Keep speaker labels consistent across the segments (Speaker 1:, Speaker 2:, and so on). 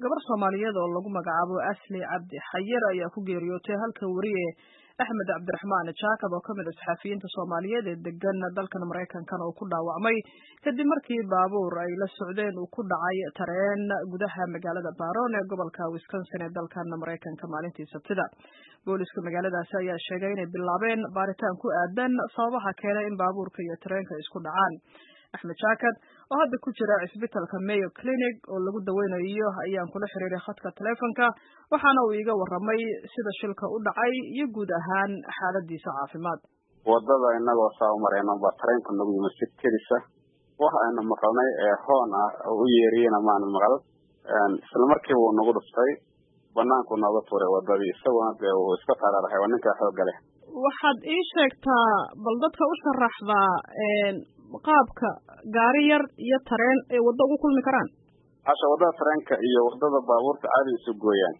Speaker 1: gabar soomaaliyeed oo lagu magacaabo asli cabdi xayir ayaa ku geeriyootay halka weriye axmed cabdiraxmaan jaakab oo kamid a saxaafiyiinta soomaaliyeed ee degan dalkan maraykankana uu ku dhaawacmay kadib markii baabuur ay la socdeen uu ku dhacay tareen gudaha magaalada baron ee gobolka wisconsin ee dalkan maraykanka maalintii sabtida booliska magaaladaasi ayaa sheegay inay bilaabeen baaritaan ku aadan sababaha keenay in baabuurka iyo tareenka isku dhacaan axmed jaakad oo hadda ku jira cisbitalka mayo clinic oo lagu daweynayo ayaan kula xiriiray khadka taleefonka waxaana uu iiga warramay sida shilka u dhacay iyo guud ahaan xaaladiisa caafimaad
Speaker 2: wadada inagoo saa u marayno baa tareenka nagu yimid si kedisa wax aynu maqalnay ee hoon ah oo u yeeriyena maanu maqal isla markiiba uu nagu dhuftay banaanku nooga tuuray wadadii isaguna dee uu iska taraarahay waa ninkaa xoogga leh
Speaker 1: waxaad ii sheegtaa bal dadka u sharaxdaa qaabka gaari yar iyo tareen ay waddo ugu kulmi karaan
Speaker 2: hasha waddada tareenka iyo waddada baabuurta caadi isu gooyaan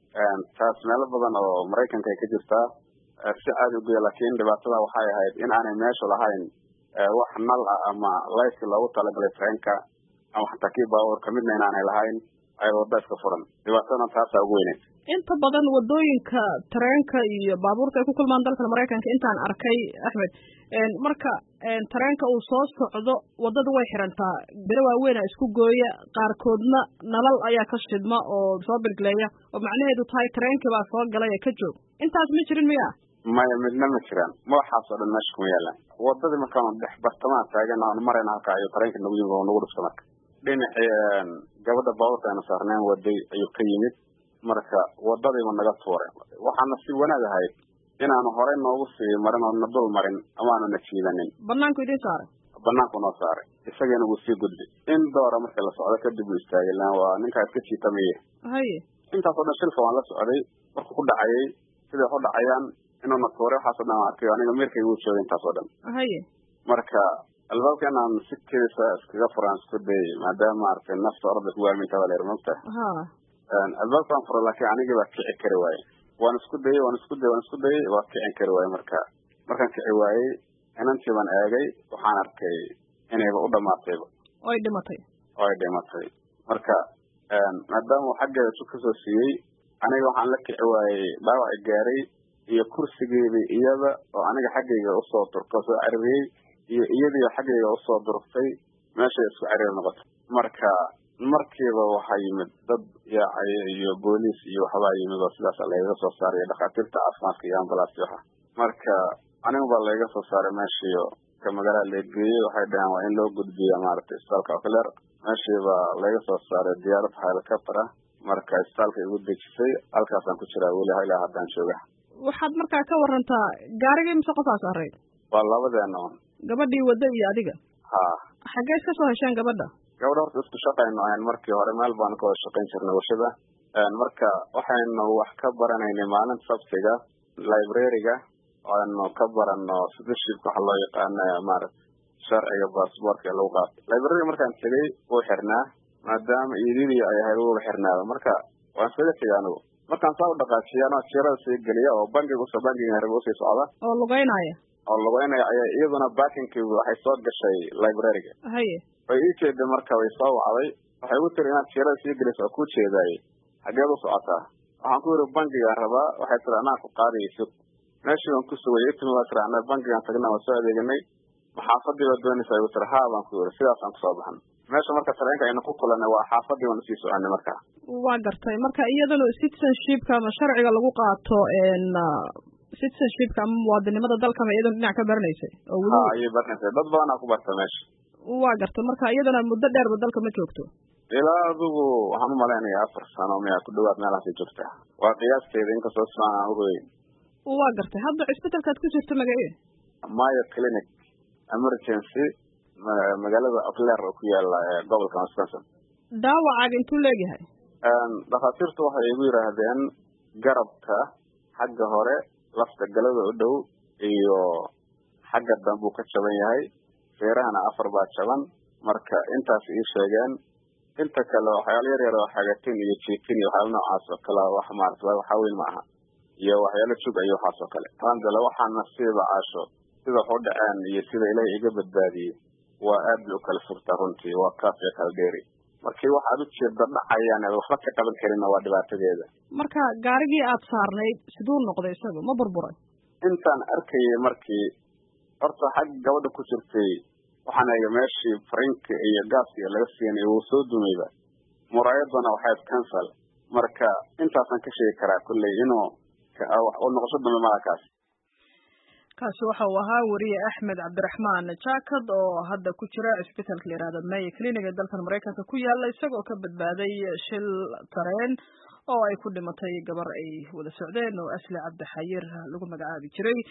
Speaker 2: taas meelo badan oo maraykanka ay ka jirtaa si caadi ugoya laakiin dhibaatada waxay ahayd in aanay meeshu lahayn wax nal ah ama layski loogu talagalay tareenka ama xataa kii baabuurka midna inaanay lahayn ay wadda iska furan dhibaatadana taasaa ugu weyneyd
Speaker 1: inta badan waddooyinka tareenka iyo baabuurta ay ku kulmaan dalkan maraykanka intaan arkay axmed marka tareenka uu soo socdo waddada way xirantaa bere waaweyn a isku gooya qaarkoodna nalal ayaa ka shidma oo soo bilgileeya oo macnaheedu tahay tareenkii baa soo galay ee ka joog intaas ma jirin miya
Speaker 2: maya midna ma jiraan madaxaasoo dhan meesha kuma yaalaan waddadii markaanu dhex bartamaha taagan aanu marayna halka ayuu tareenka nagu yimid oo nagu dhufta marka dhinacii gabadha baabuurta aynu saarneen waday ayuu ka yimid marka wadadiiba naga tuuray waxaana si wanaag ahayd inaanu horey noogu sii marin oo na dul marin ama aanu na jiidanin
Speaker 1: banaanku idin saaray
Speaker 2: banaanku noo saaray isagiina wuu sii gudbi in doora marka la socdo kadib uu istaagay lan waa ninkaa iska jiitamaye
Speaker 1: haye
Speaker 2: intaasoo dhan shilka waan la socday markuu ku dhacayay siday wax u dhacayaan inuu na tuuray waxaasoo dhan aan arkay aniga mirkay wuu joogay intaasoo dhan
Speaker 1: haye
Speaker 2: marka albaabka inaan si kedisa iskaga furaan isku dayay maadaama maaragtay nafta orada ku waaminta baa la yar mogta
Speaker 1: ha
Speaker 2: albaabkaan fura laakiin anigii baa kici kari waaye waan isku dayey waan isku dayey waan isku dayey waa kicin kari waaye marka markaan kici waayey inantii baan eegay waxaan arkay inayba u dhamaatayba
Speaker 1: oy dhimatay
Speaker 2: oo ay dhimatay marka maadaama uu xaggeeda su kasoo siiyey aniga waxaan la kici waayey dhaawaci gaaray iyo kursigeedii iyada oo aniga xaggayga usoo durka soo carariyey iyo iyadiio xaggayga usoo durugtay meeshay isku cariir noqotay marka markiiba waxaa yimid dad yaacaya iyo booliis iyo waxbaa yimid oo sidaas lagaga soo saaray dhakhaatiirta caafimaadka iyo ambalaasti waxa marka anigu baa lagaga soo saaray meeshiio ka magaalada lageeyey waxay dhaheen waa in loo gudbiya maaragtay isbitaalka ocler meeshii baa laga soo saaray diyaarad helicopter ah marka isbitaalka igu dejisay halkaasaan ku jiraa weli ilaa haddaan jooga
Speaker 1: waxaad markaa ka warantaa gaarigii mise qofaas array
Speaker 2: waa labadeena un
Speaker 1: gabadhii wadda iyo adiga
Speaker 2: ha
Speaker 1: xaggee iska soo hesheen gabadha
Speaker 2: gabadha horta isku shaqaynu ahayn markii hore meel baanu ka wada shaqayn jirnay warshada marka waxaynu wax ka baranaynay maalinta sabtiga librariga aynu ka barano citizenship waxa loo yaqaana maarata sharciga baasboortka ee lagu qaato librariga markaan tegay wuu xirnaa maadaama iididii ay ahayd wuuba xirnaaba marka waan iskaga tegay anigu markaan saa u dhaqaajiya anoo jirada sii geliya oo bankiga usoo bankiga raba usii socda
Speaker 1: oo lugeynaya
Speaker 2: oo lugeynaya ayaa iyaduna bakinkii waxay soo gashay librariga
Speaker 1: haye
Speaker 2: way ii jeeday marka way soo wacday waxay ugu tiri inaad jirada sii geliso oo kuu jeedaayey xageed u socotaa waxaan ku yidhi bankigaan rabaa waxay tiri anaa ku qaadaysid meeshii baan ku sugay itimi waa tiri ana bankigaan tagna waa soo adeeganay maxaafadii baa doonaysaa igu tiri haa baan ku yidhi sidaasaan kusoo baxan meesha marka tareenka aynu ku kulanay waa xaafadii baan usii soconay marka
Speaker 1: waa gartay marka iyadana citizenshipka ama sharciga lagu qaato citizenshipka ama muwaadinimada dalkama iyadana dhinac ka baranaysay oo
Speaker 2: ha ayay baranaysay dad badanaa ku barta meesha
Speaker 1: waa gartay marka iyadana muddo dheerba dalka ma joogto
Speaker 2: ilaa adigu waxaan u malaynayaa afar sano miyaa ku dhawaad meelaasay joogtaa waa qiyaasteeda inkastoo siaan aan uhoyn
Speaker 1: waa gartay hadda cisbitalkaad ku jirto magace
Speaker 2: mayo clinic emergency magaalada ocler oo ku yaala gobolka wisconsin
Speaker 1: dhaawacaaga intuu leegyahay
Speaker 2: dhakhaatiirtu waxay igu yidhaahdeen garabka xagga hore lafta galada u dhow iyo xagga dambuu ka jaban yahay feerahana afar baa jaban marka intaas ii sheegeen inta kale waxyaalo yar yar oo xagatin iyo jiitin iyo waxyaalo noocaas oo kale wax maarata waxa weyn ma aha iyo waxyaalo jug iyo waxaas oo kale alxamdulillah waxaa nasiiba caasho sida wax u dhaceen iyo sida ilaahay iga badbaadiyey waa aad bay u kala furtaa runtii waa kaaf iyo kala dheeri markii wax aad u jeeda dhacayaan eed waxba ka qaban karinna waa dhibaatadeeda
Speaker 1: marka gaarigii aad saarnayd siduu noqday isaga ma burburay
Speaker 2: intaan arkayay markii horta xag gabadha ku jirtay waxaan eega meeshii farinka iyo gaaska laga siinay wuu soo dumayba muraayadana waxayd cancel marka intaasaan ka sheegi karaa kulley inuu noqosho dambe malakaas
Speaker 1: kaasi waxa uu ahaa weriye axmed cabdiraxmaan jakad oo hadda ku jira cisbitaalka la yihahdo mayo clinic ee dalkan maraykanka ku yaala isagoo ka badbaaday shil tareen oo ay ku dhimatay gabar ay wada socdeen oo asli cabdi xayir lagu magacaabi jiray